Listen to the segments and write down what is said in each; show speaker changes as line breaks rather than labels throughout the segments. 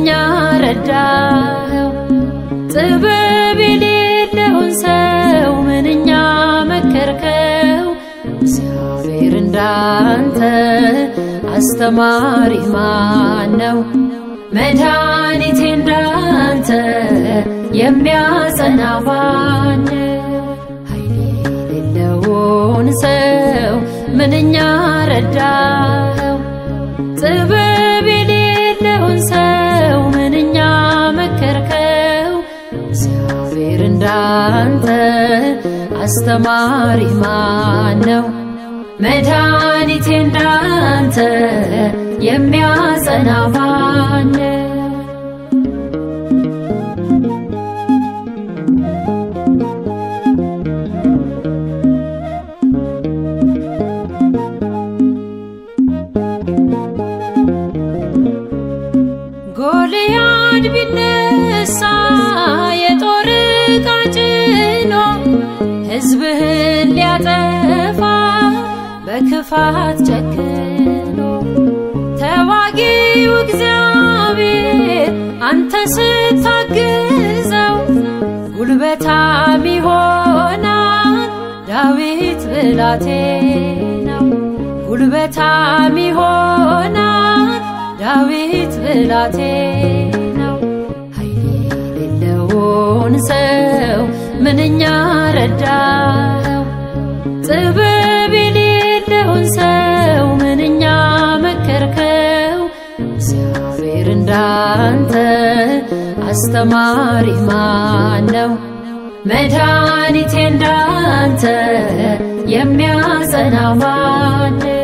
ምንኛ ረዳኸው ጥበብ የሌለውን ሰው ምንኛ መከርከው እግዚአብሔር እንዳንተ አስተማሪ ማን ነው? መድኃኒቴ እንዳንተ የሚያጸና ማን ነው? ኃይል የሌለውን ሰው ምንኛ ረዳኸው ጥበብ የሌለውን ሰው ምንኛ መከርከው እግዚአብሔር እንዳንተ አስተማሪ ማን ነው? መድኃኒቴ እንዳንተ የሚያጸና ማን ነው? ጎልያድ ቢነሳ የጦር ዕቃ ጭኖ ሕዝብህን ሊያጠፋ በክፋት ጨክኖ ተዋጊው እግዚአብሔር አንተ ስታግዘው ጉልበታም ይሆናል ዳዊት ብላቴናው ጉልበታም ይሆናል ዳዊት ብላቴናው ኃይል የሌለውን ሰው ምንኛ ረዳኸው ጥበብ የሌለውን ሰው ምንኛ መከርከው እግዚአብሔር እንዳንተ አስተማሪ ማን ነው? መድኃኒቴ እንዳንተ የሚያጸና ማን ነው?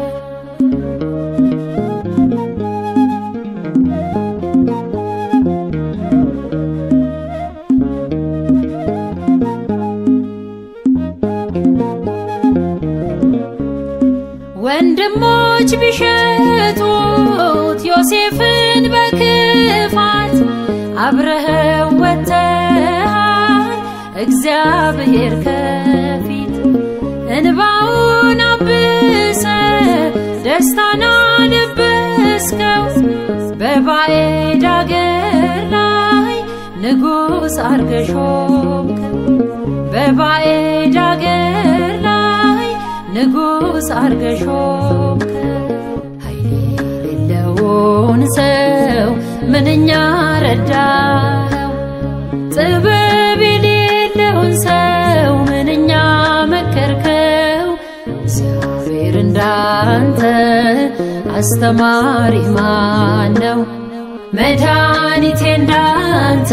ወንድሞች ቢሸጡት ዮሴፍን በክፋት አብረኸው ወጥተሃል እግዚአብሔር ከፊት እንባውን አብሰ ደስታን አለበስከው በባዕድ አገር ላይ ንጉሥ አርገ ሾምከው በባዕድ አገር ላይ ንጉሥ አርገ ሾምከው ኃይል የሌለውን ሰው ምንኛ ረዳኸው ጥበብ የሌለውን ሰው ምንኛ መከርከው እግዚአብሔር እንዳንተ አስተማሪ ማን ነው? መድኃኒቴ እንዳንተ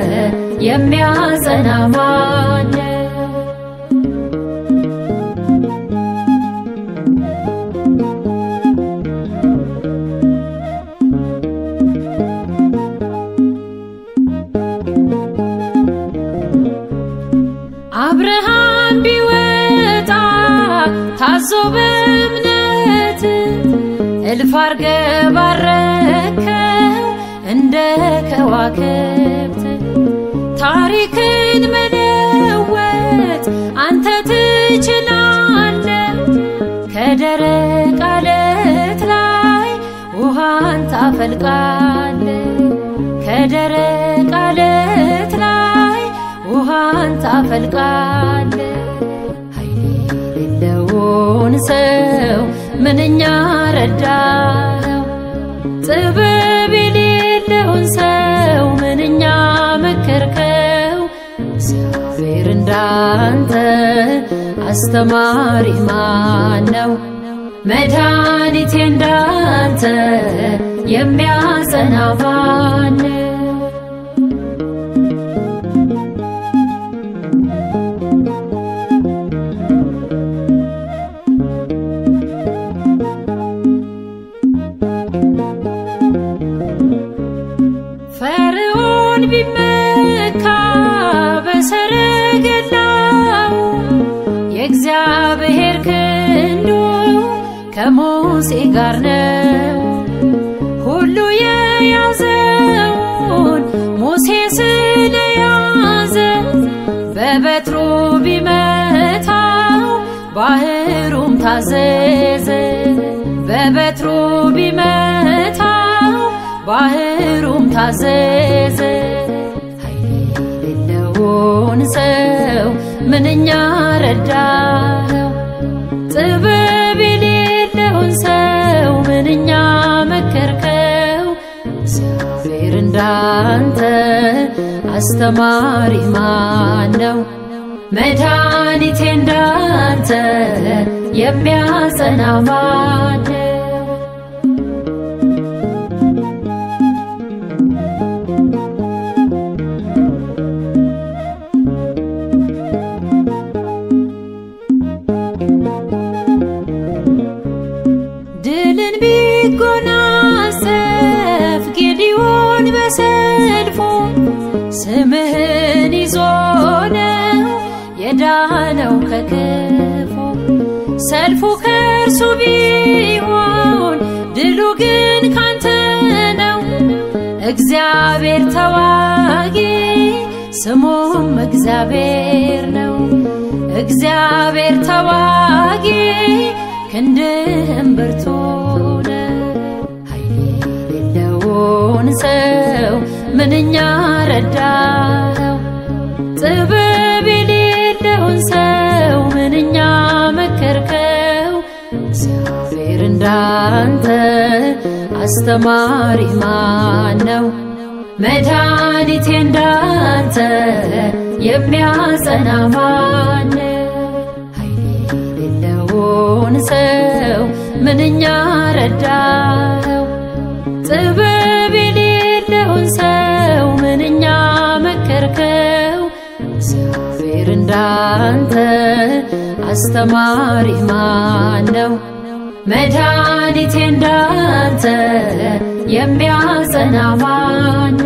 የሚያጸና ማን ነው? አብርሃም ቢወጣ ታዞ በእምነት እልፍ አርገ ባረከው እንደ ከዋክብት ታሪክን መለወጥ አንተ ትችላለ ከደረቅ አለት ላይ ውሃን ታፈልቃለ ከደረቅ አለት ላይ ውሃን ታፈልቃለ ኃይል የሌለውን ሰው ምንኛ ረዳኸው ጥበብ የሌለውን ሰው ምንኛ መከርከው እግዚአብሔር እንዳንተ አስተማሪ ማን ነው? መድኃኒቴ እንዳንተ የሚያጸና ማን ነው? ፈርዖን ቢመካ በሰረገላው የእግዚአብሔር ክንዱ ከሙሴ ጋር ነው። ሁሉ የያዘውን ሙሴ ስለያዘ በበትሩ ቢመታው ባህሩም ታዘዘ። በበትሩ ቢመታው ባህሩም ታዘዘ። ኃይል የሌለውን ሰው ምንኛ ረዳኸው፣ ጥበብ የሌለውን ሰው ምንኛ መከርከው። እግዚአብሔር እንዳንተ አስተማሪ ማን ነው? መድኃኒቴ እንዳንተ የሚያጸና ማን ነው? ድልን ቢጎናጸፍ ጌዲዮን በሰልፉ ስምህን ይዞ ነው የዳነው ከክፉ። ሰልፉ ከእርሱ ቢሆን ድሉ ግን ካንተ ነው። እግዚአብሔር ተዋጊ ስሙም እግዚአብሔር ነው። እግዚአብሔር ተዋጊ ክንድህም ብርቱ ነው። ኃይል የሌለውን ሰው ምንኛ ረዳኸው፣ ጥበብ የሌለውን ሰው ምንኛ መከርከው። እግዚአብሔር እንዳንተ አስተማሪ ማን ነው? መድኃኒቴ እንዳንተ የሚያጸና ማን ነው? ኃይል የሌለውን ሰው ምንኛ ረዳኸው፣ ጥበብ የሌለውን ሰው ምንኛ መከርከው። እግዚአብሔር እንዳንተ አስተማሪ ማን ነው? መድኃኒቴ እንዳንተ የሚያጸና ማን